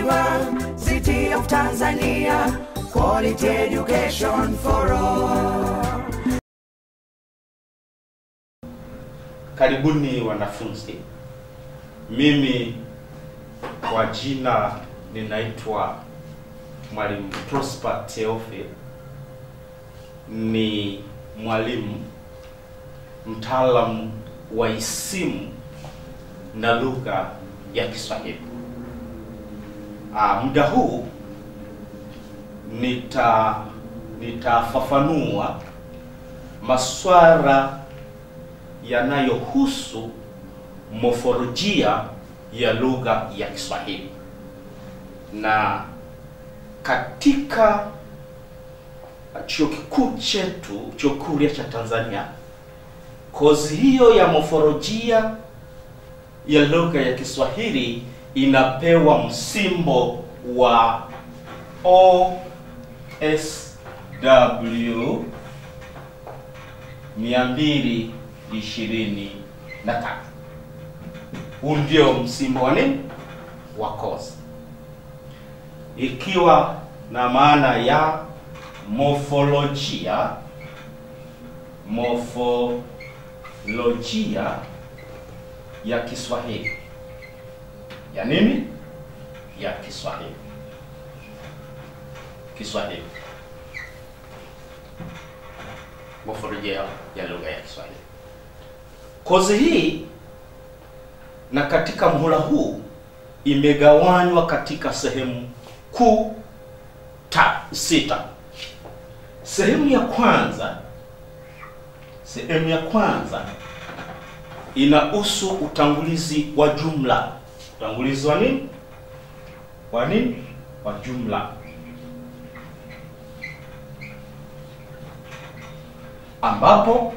University of Tanzania, quality education for all. Karibuni wanafunzi. Mimi kwa jina ninaitwa Mwalimu Prosper Theophil. Ni mwalimu mtaalamu wa isimu na lugha ya Kiswahili. Ah, muda huu nita nitafafanua maswala yanayohusu mofolojia ya lugha ya Kiswahili. Na katika chuo kikuu chetu, chuo kikuu huria cha Tanzania, kozi hiyo ya mofolojia ya lugha ya Kiswahili inapewa msimbo wa OSW 223. Huu ndio msimbo wa nini wa kozi, ikiwa na maana ya mofolojia mofolojia ya Kiswahili ya nini ya Kiswahili Kiswahili mofolojia ya lugha ya Kiswahili. Kozi hii na katika mhula huu imegawanywa katika sehemu kuu ta sita. Sehemu ya kwanza, sehemu ya kwanza inahusu utangulizi wa jumla. Utangulizi wa nini? Wa nini? Wa jumla, ambapo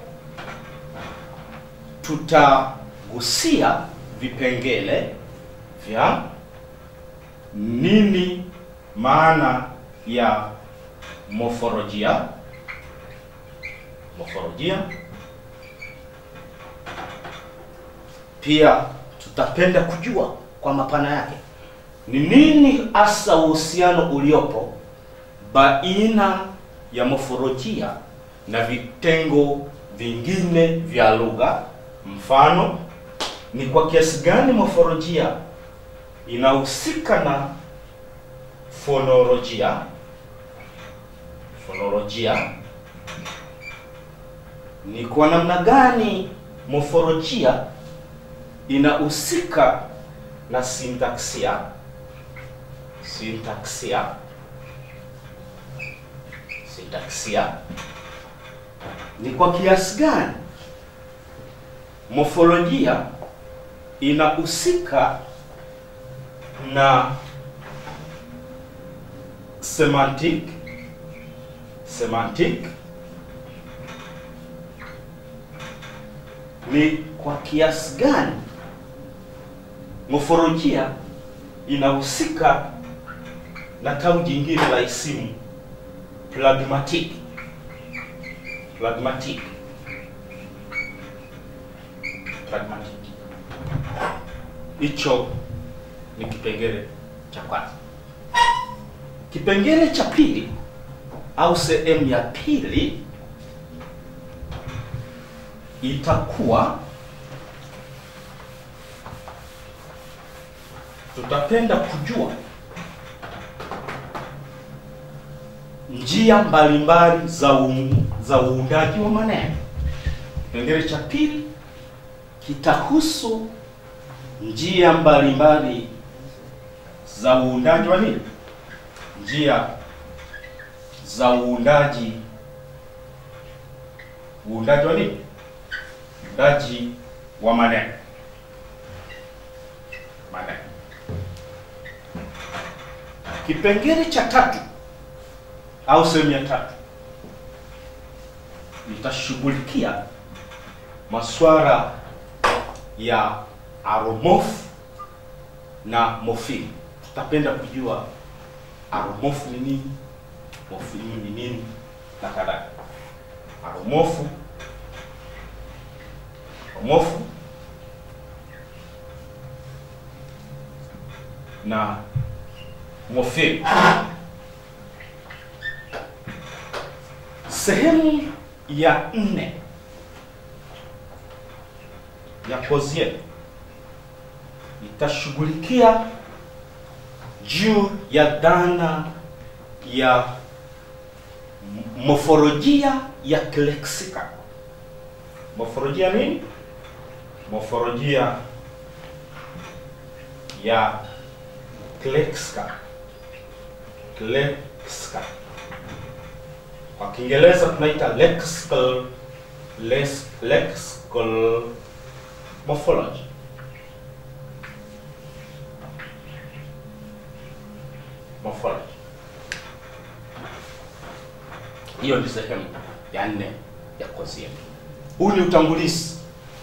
tutagusia vipengele vya nini maana ya mofolojia mofolojia. Pia tutapenda kujua kwa mapana yake ni nini hasa uhusiano uliopo baina ya mofolojia na vitengo vingine vya lugha. Mfano, ni kwa kiasi gani mofolojia inahusika na fonolojia fonolojia ni kwa namna gani mofolojia inahusika na sintaksia sintaksia sintaksia ni kwa kiasi gani mofolojia inahusika na semantic semantic ni kwa kiasi gani mofolojia inahusika na tawi jingine la isimu pragmatic pragmatic pragmatic. Hicho ni kipengele cha kwanza. Kipengele cha pili au sehemu ya pili itakuwa tutapenda kujua njia mbalimbali za um, za uundaji wa maneno. Kipengele cha pili kitahusu njia mbalimbali za uundaji wa nini? Njia za uundaji uundaji wa nini? Uundaji wa maneno maneno. Kipengele cha tatu au sehemu ya tatu itashughulikia masuala ya aromofu na mofimu. Tutapenda kujua aromofu ni nini, mofimu ni nini na kadhalika. Aromofu, aromofu na morpheme. Sehemu ya nne ya kozi yetu itashughulikia juu ya dhana ya m- mofolojia ya kileksika. Mofolojia nini? Mofolojia ya kileksika. Kileksika kwa Kiingereza tunaita lexical lex, lexical morphology. Morphology. Hiyo ni sehemu ya nne ya kozi yetu. Huu ni utangulizi.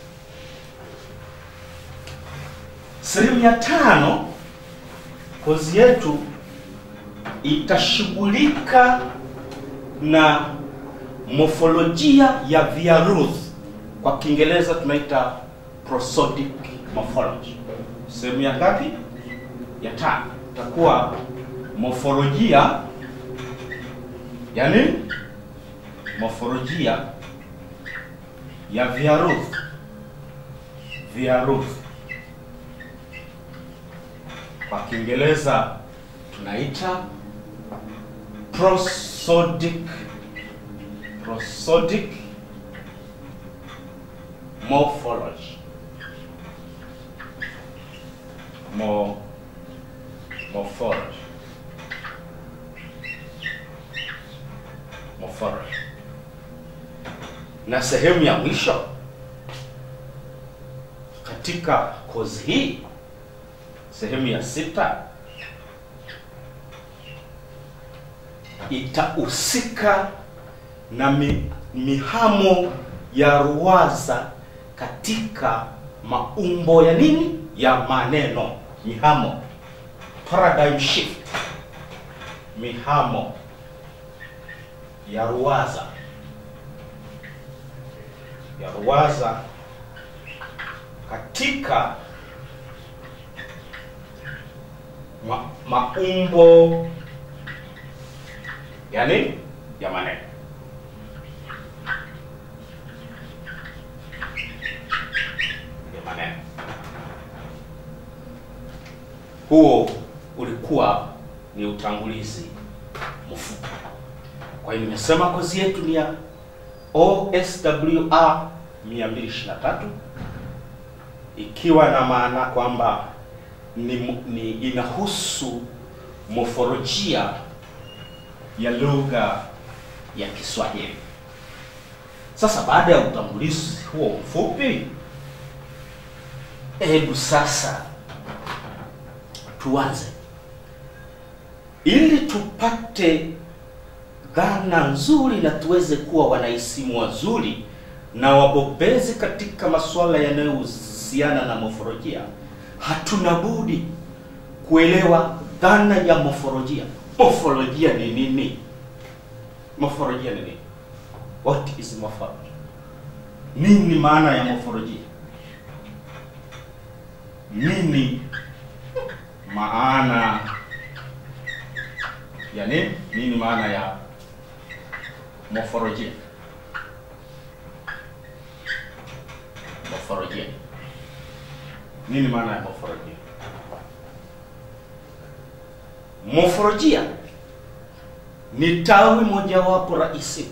Sehemu ya tano kozi yetu itashughulika na mofolojia ya viaruzi. Kwa Kiingereza tunaita prosodic morphology. Sehemu ya ngapi? Ya tano. Itakuwa mofolojia ya nini? Mofolojia ya viaruzi. Viaruzi kwa Kiingereza tunaita prosodic prosodic morphology Mo, morphology morphology na sehemu ya mwisho katika kozi hii sehemu ya sita itahusika na mi, mihamo ya ruwaza katika maumbo ya nini ya maneno mihamo paradigm shift mihamo ya ruwaza ya ruwaza katika ma, maumbo yani ya maneno ya maneno. Huo ulikuwa ni utangulizi mfupi. Kwa hiyo nimesema kozi yetu ni ya OSWR 223 ikiwa na maana kwamba ni, ni inahusu mofolojia ya lugha ya Kiswahili. Sasa baada ya utambulizi huo mfupi, hebu sasa tuanze, ili tupate dhana nzuri na tuweze kuwa wanahisimu wazuri na wabobezi katika masuala yanayohusiana na mofolojia. Hatuna budi kuelewa dhana ya mofolojia. Mofolojia ni nini? Mofolojia ni nini? What is morphology? Nini maana ya mofolojia? Nini maana ya nini? Nini maana ya mofolojia? Mofolojia. Nini maana ya mofolojia? Mofolojia ni tawi mojawapo rahisi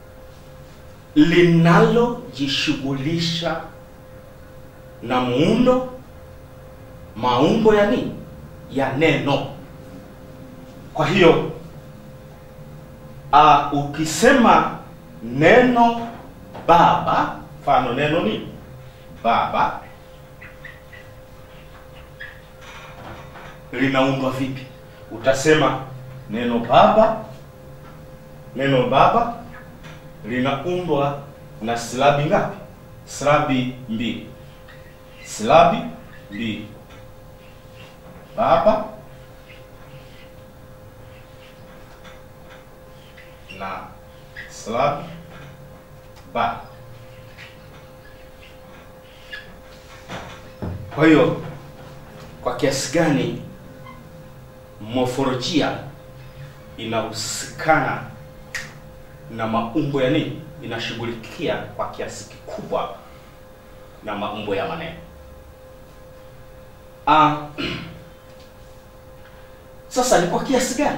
linalojishughulisha na muundo, maumbo ya nini, ya neno. Kwa hiyo uh, ukisema neno baba, mfano neno ni baba, linaundwa vipi? Utasema neno baba, neno baba linaundwa na silabi ngapi? Silabi mbili, silabi mbili, baba na silabi ba. Kwa hiyo kwa kiasi gani Mofolojia inahusikana na maumbo ya nini? Inashughulikia kwa kiasi kikubwa na maumbo ya maneno. Ah, sasa ni kwa kiasi gani?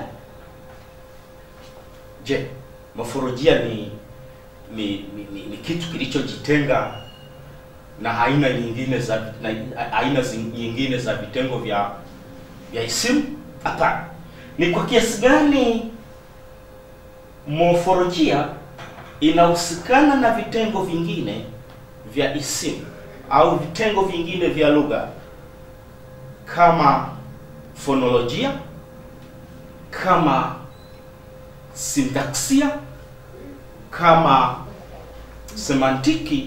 Je, mofolojia ni ni, ni, ni, ni kitu kilichojitenga na aina nyingine za na aina zi- nyingine za vitengo vya vya isimu? Hapana. Ni kwa kiasi gani mofolojia inahusikana na vitengo vingine vya isimu au vitengo vingine vya lugha kama fonolojia, kama sintaksia, kama semantiki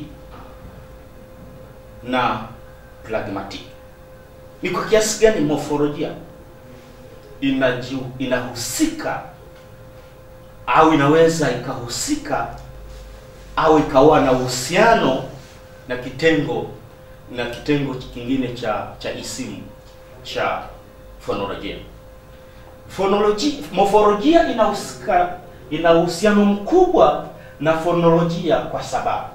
na pragmatiki. Ni kwa kiasi gani mofolojia inaji, inahusika au inaweza ikahusika au ikawa na uhusiano na kitengo na kitengo kingine cha cha isimu cha fonolojia. Fonolojia, mofolojia inahusika ina uhusiano mkubwa na fonolojia kwa sababu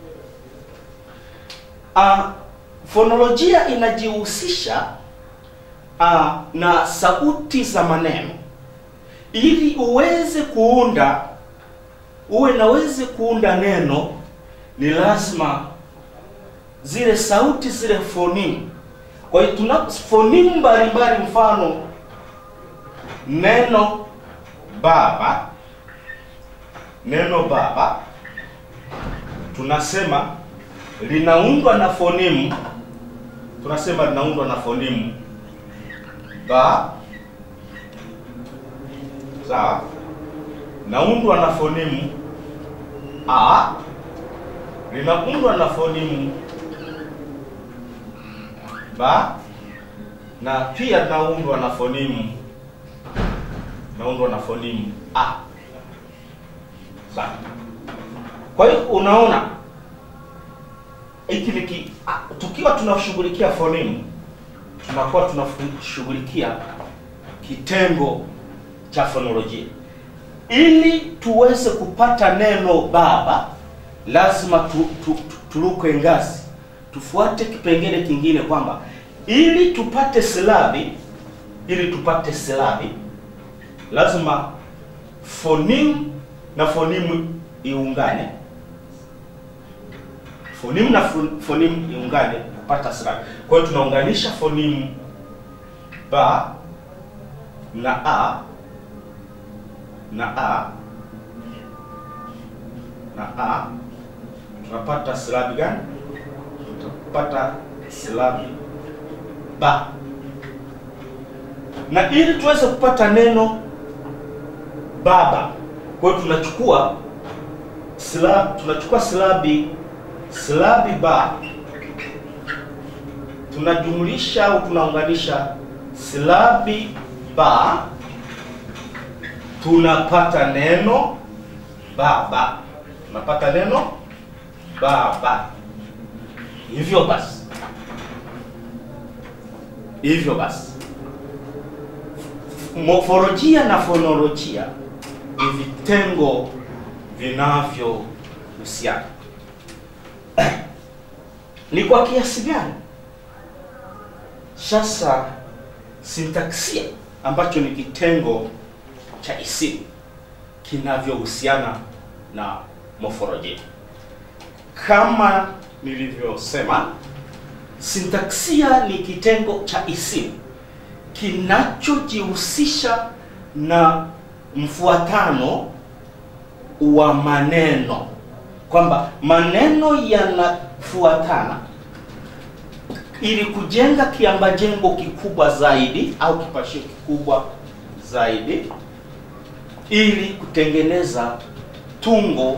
uh, fonolojia inajihusisha uh, na sauti za maneno ili uweze kuunda uwe naweze kuunda neno ni lazima zile sauti zile fonimu kwa hiyo tuna fonimu mbalimbali mfano neno baba neno baba tunasema linaundwa na fonimu tunasema linaundwa na fonimu ba sawa naundwa na fonimu a linaundwa na fonimu ba na pia naundwa na fonimu naundwa na fonimu a sawa kwa hiyo unaona hiki ni ki- a- tukiwa tunashughulikia fonimu tunakuwa tunashughulikia kitengo cha fonolojia ili tuweze kupata neno baba lazima tu, tu, tu, turuke ngazi tufuate kipengele kingine kwamba ili tupate silabi ili tupate silabi lazima fonimu na fonimu iungane fonimu na fo- fonimu iungane kupata silabi kwa hiyo tunaunganisha fonimu ba na a na a na a tunapata silabi gani tutapata silabi ba na ili tuweze kupata neno baba kwa hiyo tunachukua silabi tunachukua silabi silabi ba tunajumlisha au tunaunganisha silabi ba tunapata neno baba tunapata neno baba hivyo basi hivyo basi mofolojia na fonolojia ni vitengo vinavyohusiana ni kwa kiasi gani sasa sintaksia ambacho ni kitengo cha isimu kinavyohusiana na mofolojia kama nilivyosema sintaksia ni kitengo cha isimu kinachojihusisha na mfuatano wa maneno kwamba maneno yanafuatana ili kujenga kiambajengo kikubwa zaidi au kipashio kikubwa zaidi ili kutengeneza tungo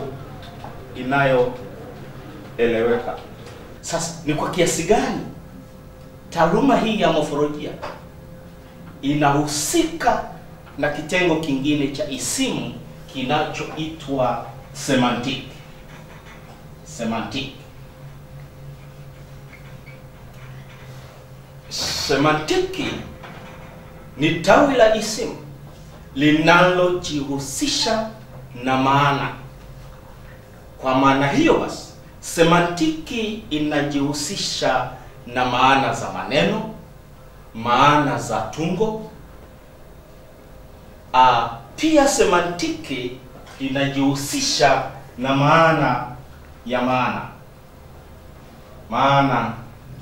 inayoeleweka. Sasa ni kwa kiasi gani taaluma hii ya mofolojia inahusika na kitengo kingine cha isimu kinachoitwa semantic. Semantic. Semantiki ni tawi la isimu linalojihusisha na maana. Kwa maana hiyo basi, semantiki inajihusisha na maana za maneno, maana za tungo. Ah, pia semantiki inajihusisha na maana ya maana, maana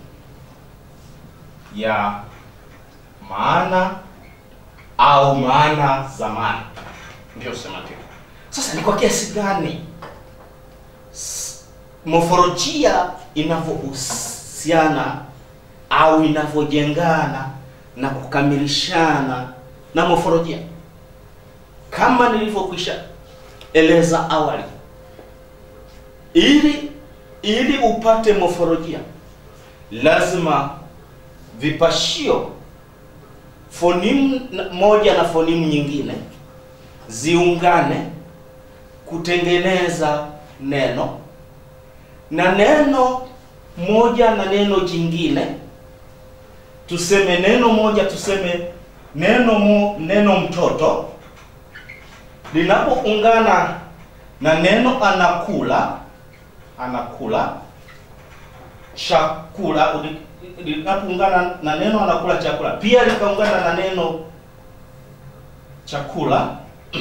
ya maana au maana za maana, ndio semantiki. Sasa ni kwa kiasi gani s- mofolojia inavyohusiana au inavyojengana na kukamilishana na mofolojia kama nilivyokwisha eleza awali, ili ili upate mofolojia lazima vipashio fonimu na- moja na fonimu nyingine ziungane kutengeneza neno na neno moja na neno jingine tuseme neno moja tuseme neno mo, neno mtoto linapoungana na neno anakula anakula chakula uli- linapoungana na neno anakula chakula pia likaungana na neno chakula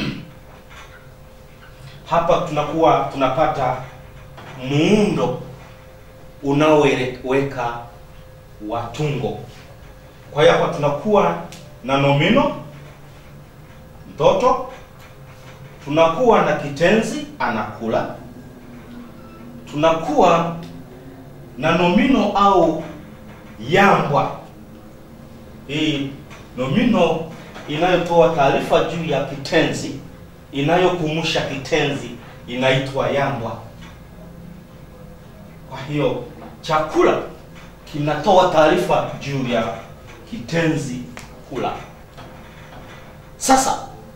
hapa tunakuwa tunapata muundo unaoweka wa tungo. Kwa hiyo hapa tunakuwa na nomino mtoto, tunakuwa na kitenzi anakula, tunakuwa na nomino au yambwa. Hii nomino inayotoa taarifa juu ya kitenzi, inayokumusha kitenzi inaitwa yambwa. Kwa hiyo chakula kinatoa taarifa juu ya kitenzi kula. Sasa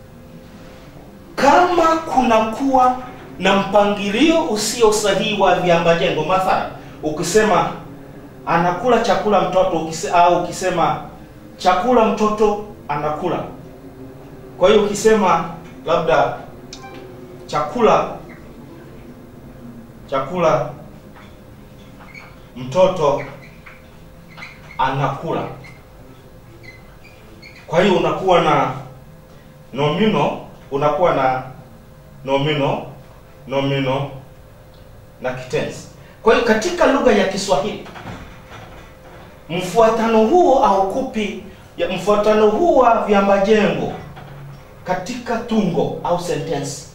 kama kunakuwa na mpangilio usio sahihi wa viambajengo, mathalan ukisema anakula chakula mtoto ukise, au ukisema chakula mtoto anakula. Kwa hiyo ukisema labda chakula chakula mtoto anakula. Kwa hiyo unakuwa na nomino, unakuwa na nomino, nomino na kitenzi. Kwa hiyo katika lugha ya Kiswahili mfuatano huo haukupi ya mfuatano huu wa viambajengo katika tungo au sentensi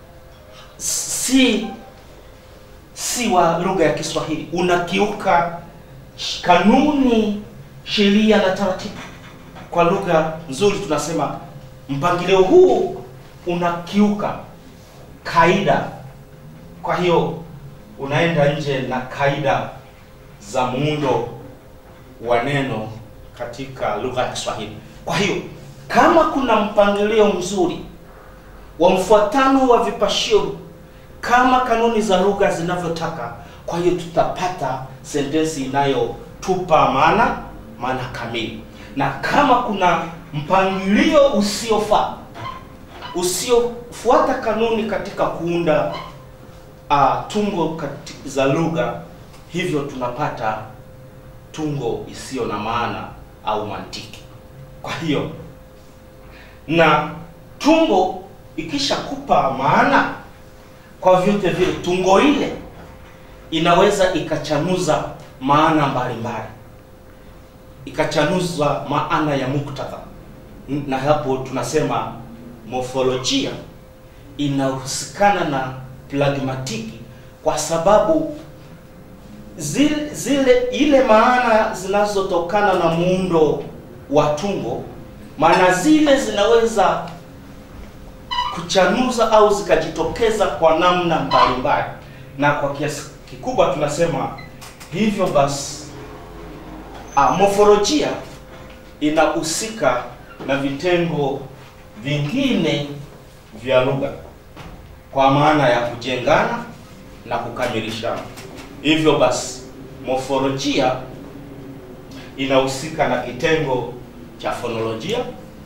si si wa lugha ya Kiswahili, unakiuka sh- kanuni, sheria na taratibu. Kwa lugha nzuri tunasema mpangilio huu unakiuka kaida. Kwa hiyo unaenda nje na kaida za muundo wa neno katika lugha ya Kiswahili. Kwa hiyo kama kuna mpangilio mzuri wa mfuatano wa vipashio kama kanuni za lugha zinavyotaka, kwa hiyo tutapata sentensi inayotupa maana maana kamili. Na kama kuna mpangilio usiofaa usiofuata kanuni katika kuunda uh, tungo kati- za lugha, hivyo tunapata tungo isiyo na maana au mantiki. Kwa hiyo na tungo ikishakupa maana, kwa vyote vile tungo ile inaweza ikachanuza maana mbalimbali, ikachanuza maana ya muktadha, na hapo tunasema mofolojia inahusikana na pragmatiki, kwa sababu zile, zile ile maana zinazotokana na muundo wa tungo, maana zile zinaweza kuchanuza au zikajitokeza kwa namna mbalimbali, na kwa kiasi kikubwa tunasema hivyo basi, ah, mofolojia inahusika na vitengo vingine vya lugha kwa maana ya kujengana na kukamilishana. Hivyo basi, mofolojia inahusika na kitengo cha fonolojia,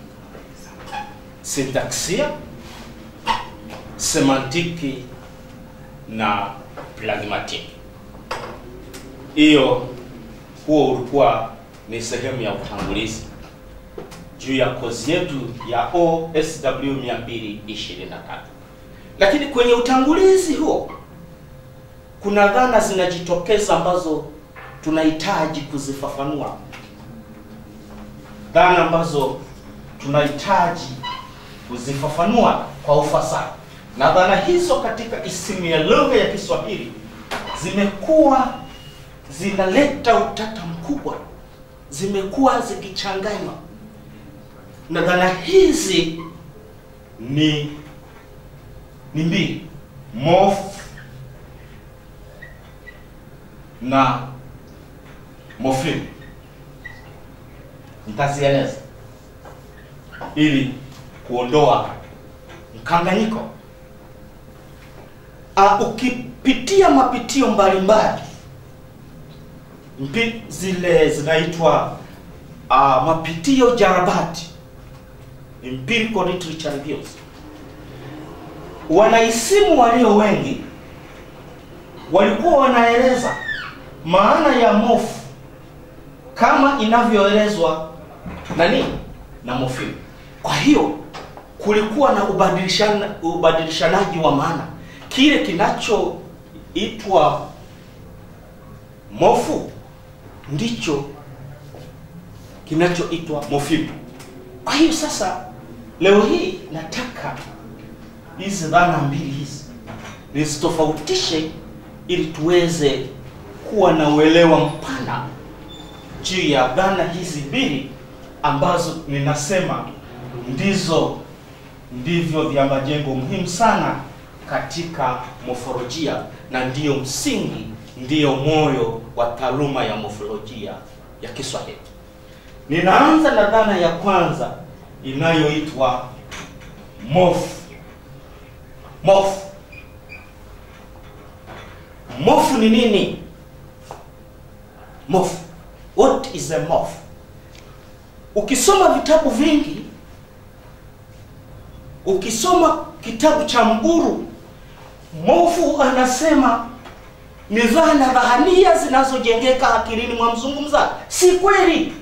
sintaksia, semantiki na pragmatiki. Hiyo huo ulikuwa ni sehemu ya utangulizi juu ya kozi yetu ya OSW 223. Lakini kwenye utangulizi huo kuna dhana zinajitokeza ambazo tunahitaji kuzifafanua, dhana ambazo tunahitaji kuzifafanua kwa ufasaha, na dhana hizo katika isimu ya lugha ya Kiswahili zimekuwa zinaleta utata mkubwa, zimekuwa zikichanganywa, na dhana hizi ni ni mbili, morph na morpheme. Nitazieleza ili kuondoa mkanganyiko. Uh, ukipitia mapitio mbalimbali mpi zile zinaitwa uh, mapitio jarabati empirical literature reviews, wanaisimu walio wengi walikuwa wanaeleza maana ya mofu kama inavyoelezwa na nini na morpheme. Kwa hiyo kulikuwa na ubadilishana, ubadilishanaji wa maana. Kile kinachoitwa mofu ndicho kinachoitwa morpheme. Kwa hiyo sasa, leo hii nataka hizi dhana mbili hizi nizitofautishe ili tuweze kuwa na uelewa mpana juu ya dhana hizi mbili ambazo ninasema ndizo ndivyo vya majengo muhimu sana katika mofolojia na ndiyo msingi, ndiyo moyo wa taaluma ya mofolojia ya Kiswahili. Ninaanza na dhana ya kwanza inayoitwa morph. Morph. Morph ni nini? Morph. What is a morph? Ukisoma vitabu vingi, ukisoma kitabu cha Mburu, Mofu anasema ni dhana dhahania zinazojengeka akilini mwa mzungumza. Si kweli,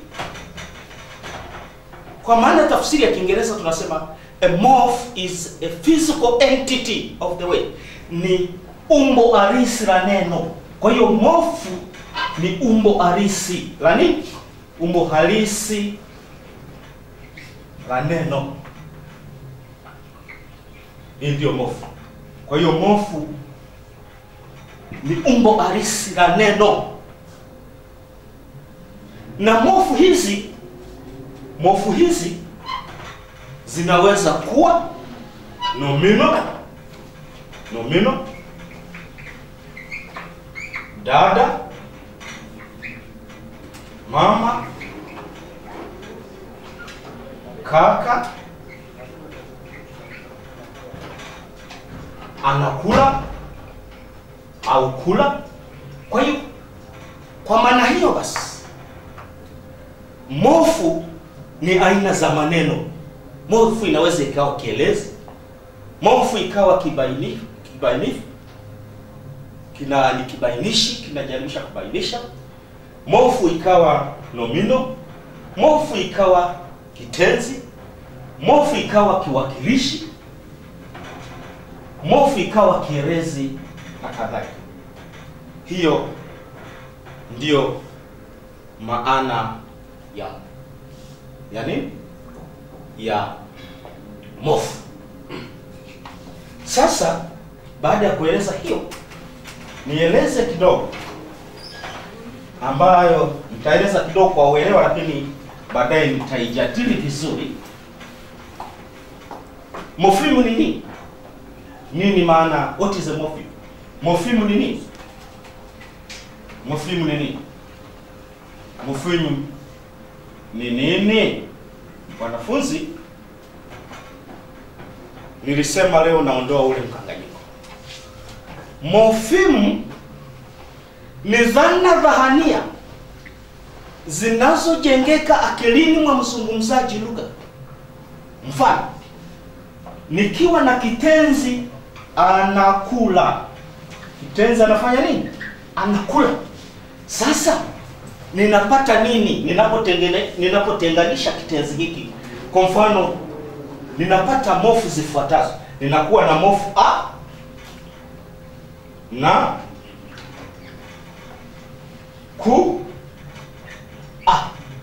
kwa maana tafsiri ya Kiingereza tunasema a morph is a physical entity of the way, ni umbo halisi la neno. Kwa hiyo morfu ni umbo halisi la nini? Umbo halisi la neno, hii ndio morfu. Kwa hiyo morfu ni umbo halisi la neno, na morfu hizi morfu hizi zinaweza kuwa nomino, nomino, dada, mama, kaka, anakula au kula. Kwa hiyo kwa maana hiyo basi, morfu ni aina za maneno. Morfu inaweza ikawa kielezi, morfu ikawa kibainifu, kibainifu kina ni kibainishi kinajarimisha kubainisha. Morfu ikawa nomino, morfu ikawa kitenzi, morfu ikawa kiwakilishi, morfu ikawa kielezi na kadhalika. Hiyo ndiyo maana ya ya nini ya morfu. Sasa baada ya kueleza hiyo, nieleze kidogo ambayo nitaeleza kidogo kwa uelewa, lakini baadaye nitaijadili vizuri. Morfimu ni nini? Nini maana, what is a morpheme? Morfimu ni nini? Morfimu ni nini? Morfimu ni nini? Wanafunzi, nilisema leo naondoa ule mkanganyiko. Morfimu ni dhana dhahania zinazojengeka akilini mwa mzungumzaji lugha. Mfano, nikiwa na kitenzi anakula kitenzi anafanya nini anakula sasa ninapata nini ninapotengene ninapotenganisha kitenzi hiki kwa mfano ninapata mofu zifuatazo ninakuwa na mofu a na ku a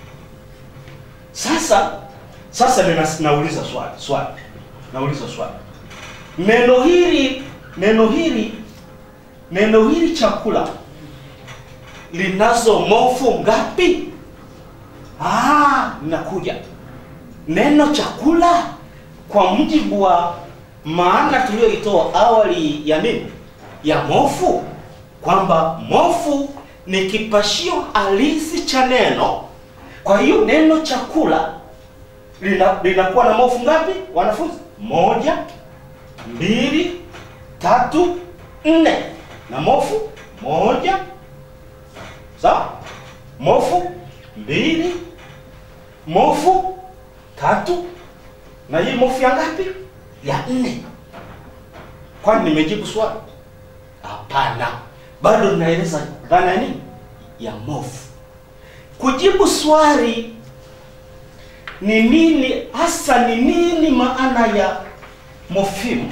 sasa sasa nina, nauliza swali swali nauliza swali neno hili neno hili neno hili chakula linazo mofu ngapi ah linakuja neno chakula kwa mujibu wa maana tuliyoitoa awali ya nini ya mofu kwamba mofu ni kipashio halisi cha neno kwa hiyo neno chakula lina- linakuwa na mofu ngapi wanafunzi moja mbili tatu nne na mofu moja sawa mofu mbili mofu tatu na hii mofu ya ngapi ya nne kwani nimejibu swali hapana bado ninaeleza dhana ya nini ya mofu kujibu swali ni nini hasa ni nini maana ya mofimu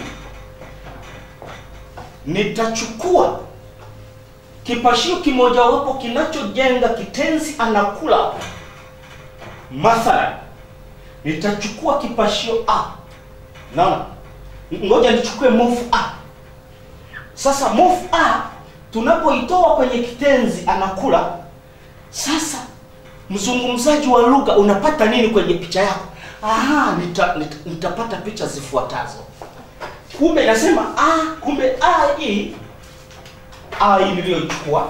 nitachukua kipashio kimojawapo kinachojenga kitenzi anakula mathalan nitachukua kipashio a naona ngoja nichukue mofu a sasa mofu a tunapoitoa kwenye kitenzi anakula sasa mzungumzaji wa lugha unapata nini kwenye picha yako Aha, nita, nita, nitapata picha zifuatazo kumbe nasema a kumbe a hii a hii niliyoichukua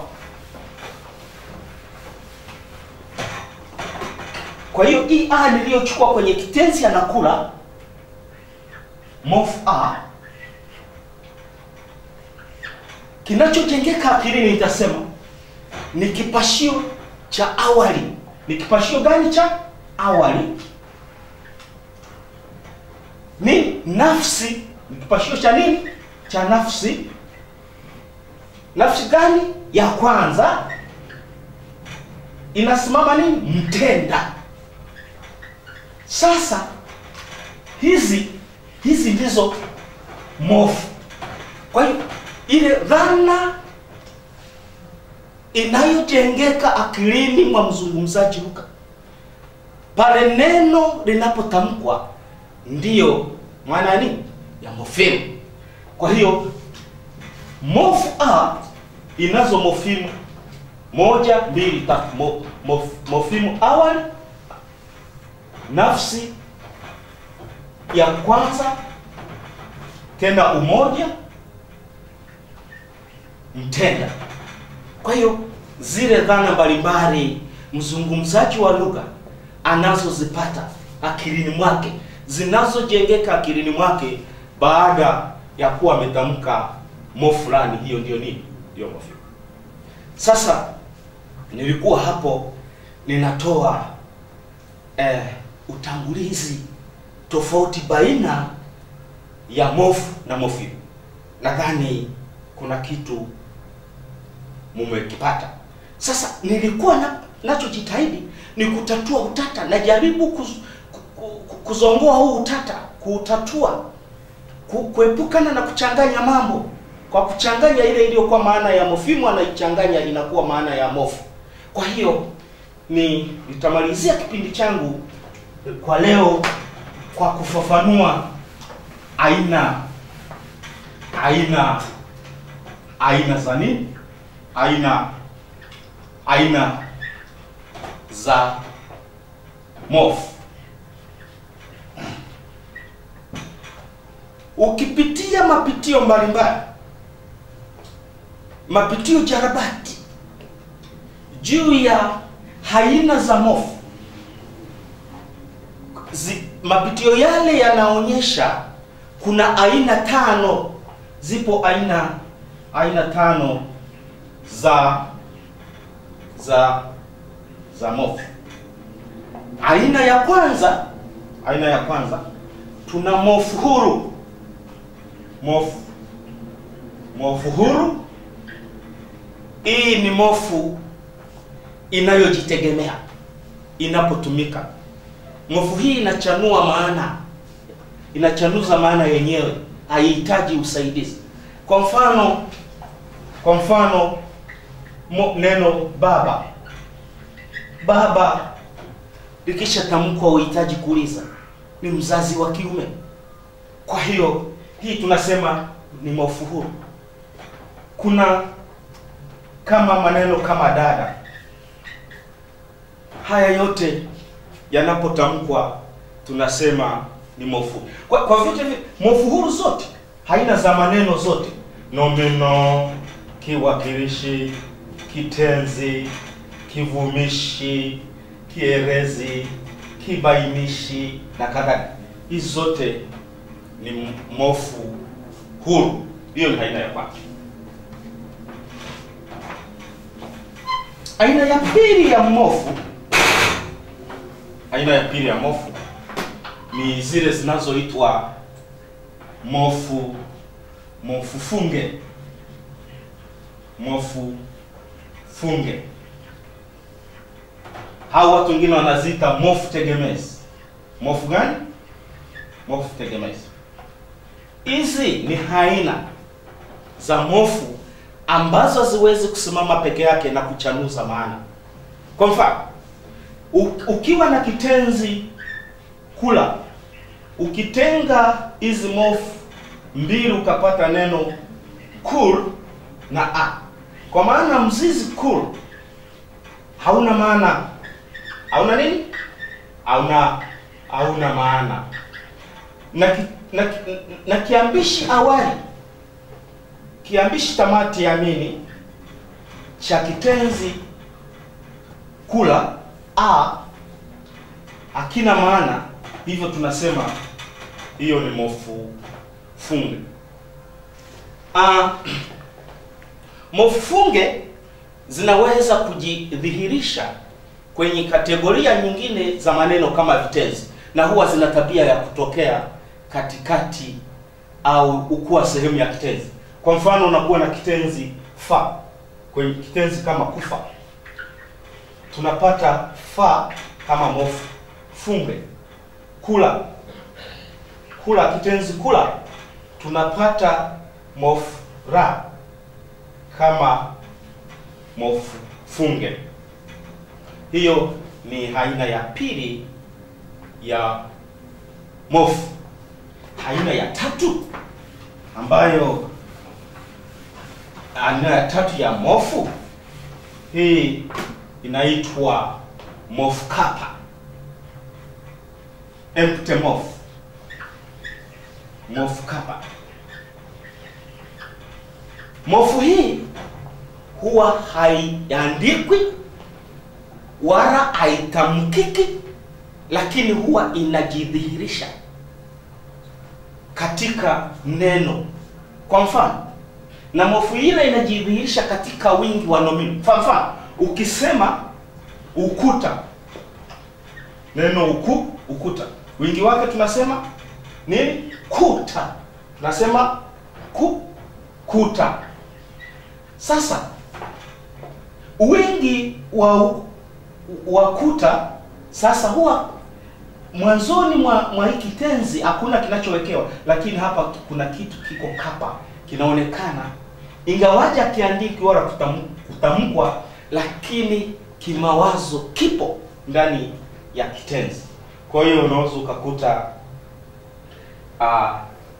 kwa hiyo hii a niliyochukua kwenye kitenzi anakula mof a kinachojengeka akilini nitasema ni kipashio cha awali ni kipashio gani cha awali ni nafsi ni kipashio cha nini cha nafsi nafsi gani ya kwanza inasimama nini mtenda sasa hizi hizi ndizo mofu kwa hiyo ile dhana inayojengeka akilini mwa mzungumzaji lugha pale neno linapotamkwa ndiyo maana ya nini ya mofimu kwa hiyo mofu a inazo mofimu moja mbili tatu mo, mof, mofimu awali nafsi ya kwanza tena umoja mtenda kwa hiyo zile dhana mbalimbali mzungumzaji wa lugha anazozipata akilini mwake zinazojengeka akilini mwake baada ya kuwa ametamka mo fulani hiyo ndio nini ndio mofimu sasa nilikuwa hapo ninatoa eh, utangulizi tofauti baina ya mofu na mofimu nadhani kuna kitu mumekipata sasa nilikuwa na, nachojitahidi ni kutatua utata najaribu kuz, ku, ku, kuzongoa huu utata kuutatua ku, kuepukana na kuchanganya mambo kwa kuchanganya ile iliyokuwa maana ya mofimu anaichanganya inakuwa maana ya mofu kwa hiyo ni nitamalizia kipindi changu kwa leo kwa kufafanua aina aina aina za nini aina aina za mofu ukipitia mapitio mbalimbali mapitio jarabati juu ya aina za mofu Zi, mapitio yale yanaonyesha kuna aina tano zipo aina aina tano za za za mofu aina ya kwanza aina ya kwanza tuna mofu huru mofu mofu huru. Hii ni mofu inayojitegemea inapotumika. Mofu hii inachanua maana, inachanuza maana yenyewe, haihitaji usaidizi. Kwa mfano, kwa mfano mo, neno baba, baba likishatamkwa uhitaji kuuliza, ni mzazi wa kiume. Kwa hiyo hii tunasema ni mofu huru. Kuna kama maneno kama dada, haya yote yanapotamkwa tunasema ni mofu. Kwa, kwa vyote vi- mofu huru zote haina za maneno zote, nomino, kiwakilishi, kitenzi, kivumishi, kierezi, kibainishi na kadhalika. Hizi zote ni m- mofu huru. Hiyo ni aina ya kwanza. Aina ya pili ya mofu, aina ya pili ya mofu ni zile zinazoitwa mofu mofu funge, mofu funge. Hao watu wengine wanaziita mofu tegemezi. Mofu gani? Mofu tegemezi. Hizi ni aina za mofu ambazo haziwezi kusimama peke yake na kuchanuza maana. Kwa mfano, u- ukiwa na kitenzi kula, ukitenga hizi mofu mbili ukapata neno kul na a, kwa maana mzizi kul hauna maana, hauna nini? Hauna hauna maana na, ki, na, ki- na kiambishi awali kiambishi tamati ya nini cha kitenzi kula a hakina maana, hivyo tunasema hiyo ni mofu funge. Ah, mofu funge zinaweza kujidhihirisha kwenye kategoria nyingine za maneno kama vitenzi, na huwa zina tabia ya kutokea katikati au ukuwa sehemu ya kitenzi. Kwa mfano, unakuwa na kitenzi fa kwenye kitenzi kama kufa, tunapata fa kama mofu funge. Kula, kula, kitenzi kula, tunapata mofu ra kama mofu funge. Hiyo ni aina ya pili ya mofu. Aina ya tatu ambayo aina ya tatu ya mofu hii inaitwa mofu kapa, empty mofu, mofu kapa. Mofu hii huwa haiandikwi wala haitamkiki, lakini huwa inajidhihirisha katika neno. Kwa mfano, na mofu ile inajidhihirisha katika wingi wa nomino. Kwa mfano, ukisema ukuta, neno uku, ukuta, wingi wake tunasema nini? Kuta, tunasema ku, kuta. Sasa wingi wa wa kuta sasa huwa mwanzoni mwa, mwa hiki tenzi hakuna kinachowekewa, lakini hapa kuna kitu kiko kapa kinaonekana, ingawaje akiandiki wala kutam- kutamkwa, lakini kimawazo kipo ndani ya kitenzi. Kwa hiyo unaweza ukakuta uh,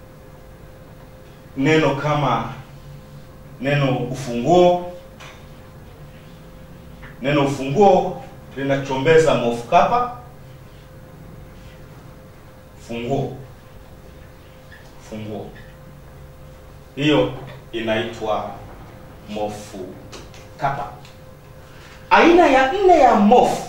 neno kama neno ufunguo. Neno ufunguo linachombeza mofu kapa funguo funguo, hiyo inaitwa mofu kapa. Aina ya nne ya mofu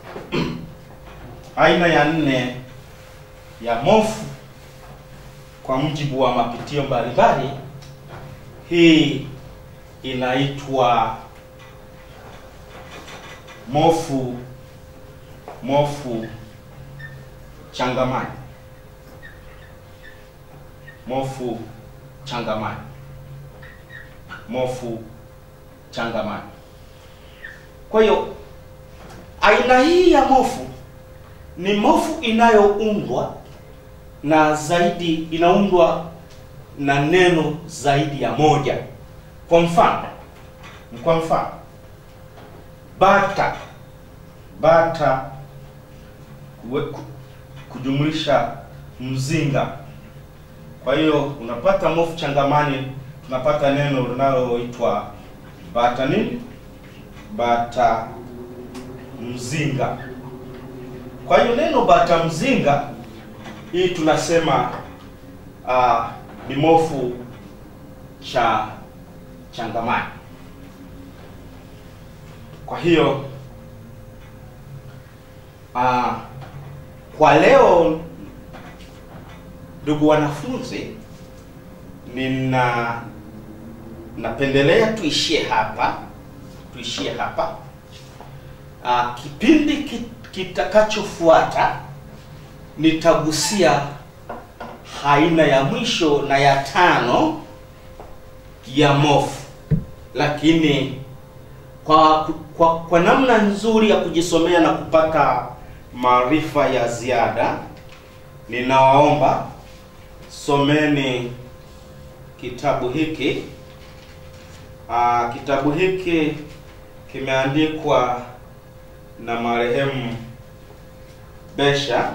aina ya nne ya mofu kwa mujibu wa mapitio mbalimbali, hii inaitwa mofu mofu changamani mofu changamani. Mofu changamani. Kwa hiyo aina hii ya mofu ni mofu inayoundwa na zaidi inaundwa na neno zaidi ya moja. Kwa mfano, kwa mfano bata bata we, ku- kujumlisha mzinga. Kwa hiyo unapata mofu changamani, tunapata neno linaloitwa bata nini? Bata mzinga. Kwa hiyo neno bata mzinga hii tunasema uh, ni mofu cha changamani. Kwa hiyo uh, kwa leo ndugu wanafunzi, nina napendelea tuishie hapa, tuishie hapa. Uh, kipindi ki- kitakachofuata nitagusia aina ya mwisho na ya tano ya mofu, lakini kwa, kwa kwa namna nzuri ya kujisomea na kupata maarifa ya ziada, ninawaomba someni kitabu hiki. Aa, kitabu hiki kimeandikwa na marehemu Besha.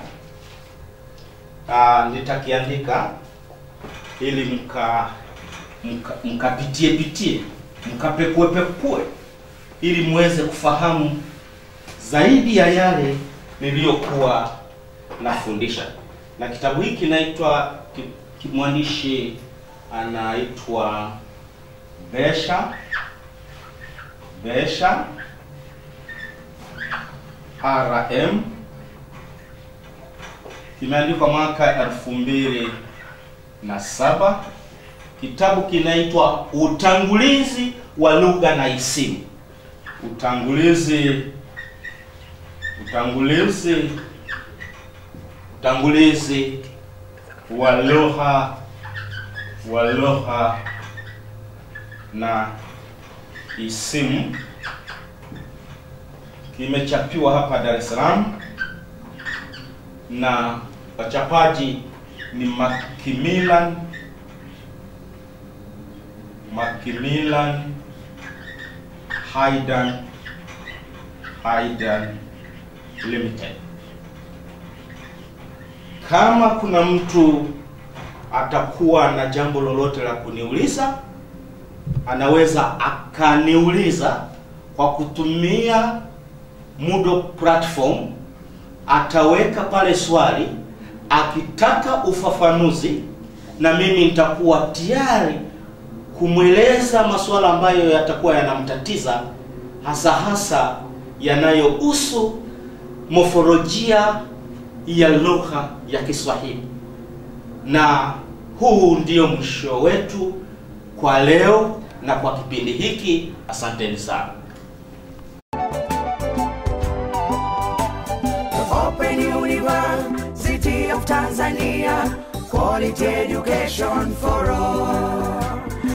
Aa, nitakiandika ili mka mka- mkapitie pitie mkapekue pekue ili muweze kufahamu zaidi ya yale niliyokuwa nafundisha. Na kitabu hiki kinaitwa ki- ki- mwandishi anaitwa Besha Besha RM kimeandikwa mwaka elfu mbili na saba. Kitabu kinaitwa Utangulizi wa Lugha na Isimu. Utangulizi utangulizi utangulizi wa lugha wa lugha na isimu kimechapiwa hapa Dar es Salaam na wachapaji ni Macmillan Macmillan Hayden Hayden Limited. Kama kuna mtu atakuwa na jambo lolote la kuniuliza, anaweza akaniuliza kwa kutumia Moodle platform. Ataweka pale swali, akitaka ufafanuzi, na mimi nitakuwa tayari kumweleza masuala ambayo yatakuwa yanamtatiza, hasa hasa yanayohusu mofolojia ya lugha ya Kiswahili. Na huu ndio mwisho wetu kwa leo na kwa kipindi hiki. Asanteni sana. Open University of Tanzania, quality education for all.